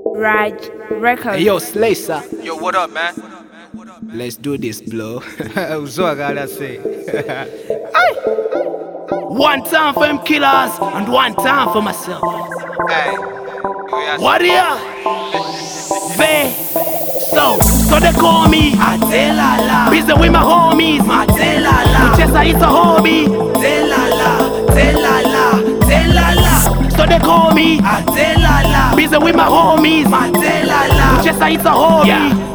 Raj Records. Hey, yo, Slicer, Yo, what up, man? let's do this, blow. Uzwakala say. one time for them killers and one time for myself. Hey. you ask- Warrior, Ve, so, so they call me Atelala. Busy with my homies, Atelala. Chesa is a hobby, Telala, Telala, Telala. So they call me Atelala. Busy with my homies, Atelala. Chesa is a hobby,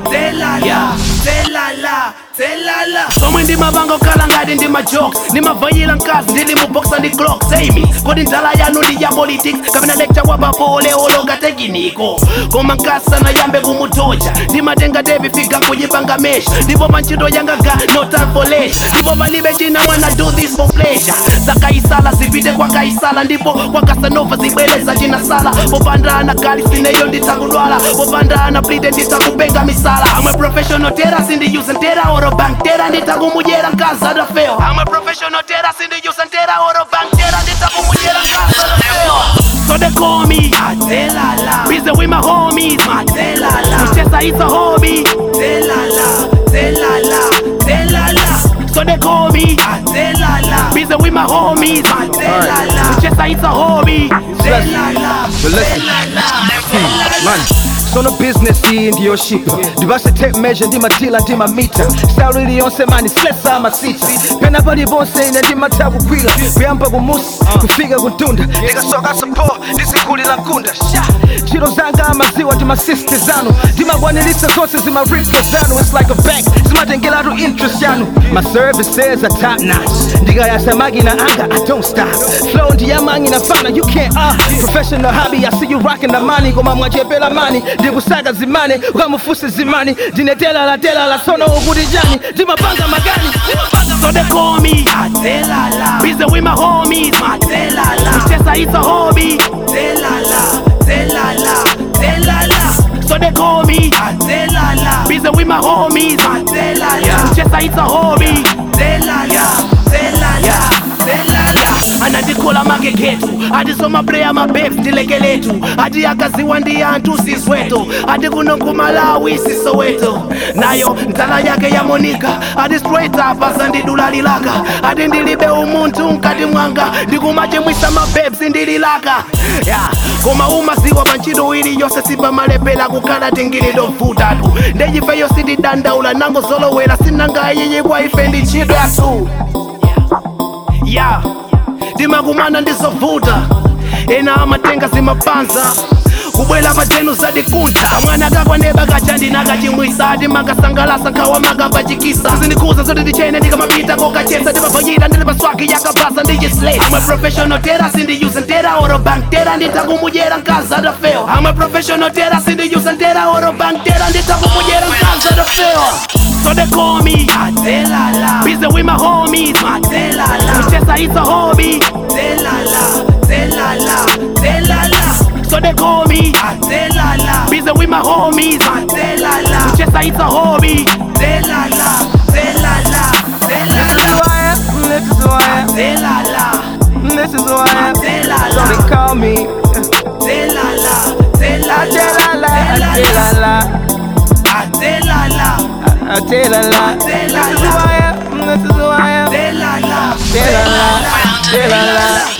Telala, Telala, Telala. somwe ndimavanga kukhala ngati ndi majokes ndimavayira mkazi ndili mu boxa ndi clock same kodi ndala yanu ndi ya politics kapena lecture wa babole olonga tekiniko koma mkazi sanayambe kumutocha ndimatenga devi figa nkuyipanga mesha ndipo pa ntchito yanga ga no time for leisure ndipo palibe china wanna do this for pleasure zakaisala zipite kwa kaisala ndipo kwa kasanova zibwereza chinasala popandana gali sineyo nditakudwala popandana plite nditakupenga misala amwe professional tera sindiyuze ntera oro bank tera nditakumudyera mkazi adafewa amwe professional tera sindiyuze ntera oro bank tera nditakumudyera mkazi adafewa So they call me Atelala Busy with my homies Atelala Kucheza is a hobby Telala Telala Telala So they call me Atelala Busy with my homies Atelala Kucheza is a hobby Telala But listen, man sono business iyi ndiyo shito ndibase tape measure ndi matila ndi mamita style iliyonse mani slesa amasita pena palibonse ine ndimatha kugwira kuyamba kumusi kufika kutunda ndikasoka sapo ndizikulira nkunda Sha! ntchito zanga amaziwa ndi masiste zanu ndimakwanirisa zonse zimaripto zanu its like a bank zimatengeratu interest yanu my services are top notch ndikayasa makina anga i don't stop flow ndiyamangina fana you can't uh professional hobby i see you rocking the money koma mwachepela mani ndikusaka zimane ukamufuse zimani ndinetelala telala tsono ukuti chani ndimapanga magani ndimapanga So they call me Atelala Busy with my homies Atelala Kucheza is a hobby Telala Telala Telala So they call me Atelala Busy with my homies Atelala Kucheza is a hobby Telala Telala Telala anandikola magegetu ati somaplaya mabebs ndilekeletu ati akaziwa ndi anthu sisweto ati kuno kumalawi sisoweto nayo ndzala yake yamonika ati straight up asandidula-lilaka ati ndilibe umunthu mkati mwanga ndikumachimwisa mabebs ndililaka ya koma umaziwa pa ntchito iliyonse sipamalepera kukhala tingilidovutatu ndechifeyo sindidandaula nango zolowera sinangayiyi kwa ife ndi ntchito yathu ya timakumana ndizovuta ena amatenga zimapanza kubwela pachenu zadikunta mwana akakwaneba kachandinakachimwisa timakasangalasa nkhawa makapachikisa zindikhuza zoti tichene ndikamapita kokachesa timavayira ndili paswaki yakapasa ndichislate amwe professional tera sindiyuze ntera oro bank tera nditakumudyera mkazi adafewa amwe professional tera sindiyuze ntera oro bank tera nditakumudyera mkazi adafewa So they call me Atelala Busy with my homies Atelala Kucheza is a hobby Telala Telala Telala So they call me Atelala Busy with my homies Atelala Kucheza is a hobby Telala Telala Telala This is who I am, Telala this is who I am, so Telala they call me Telala Telala Atelala, Atelala, Atelala Atelala This is who I am, this is who I am, Telala Atelala, Atelala